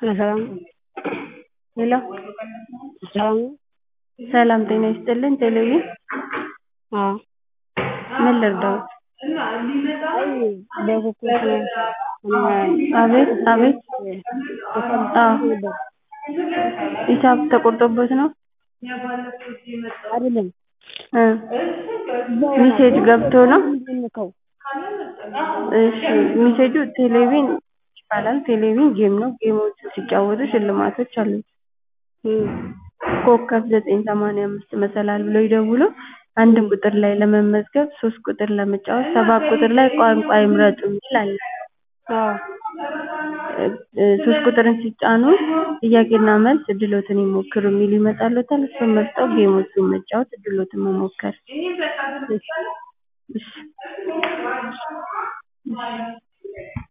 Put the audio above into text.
ሰላም ሄሎ ሰላም ነው? ሰላም ጤና ይስጥልኝ ቴሌቪዥን አዎ ምን ልርዳዎት? አይ በኮከብ አቤት አቤት አዎ ነበር ሂሳብ ተቆርጦብዎት ነው? አይደለም እ ሜሴጅ ገብቶ ነው? የምልከው እሺ ሜሴጁ ቴሌቪዥን ይባላል ቴሌቪዥን ጌም ነው ጌሞችን ሲጫወቱ ሽልማቶች አሉት ኮከብ ዘጠኝ ሰማንያ አምስት መሰላል ብለው ይደውሉ አንድ ቁጥር ላይ ለመመዝገብ ሶስት ቁጥር ለመጫወት ሰባት ቁጥር ላይ ቋንቋ ይምረጡ የሚል አለ አዎ ሶስት ቁጥርን ሲጫኑ ጥያቄና መልስ እድልዎትን ይሞክሩ የሚል ይመጣልዎታል እሱን መርጠው ጌሞቹን መጫወት እድልዎትን መሞከር እሺ እሺ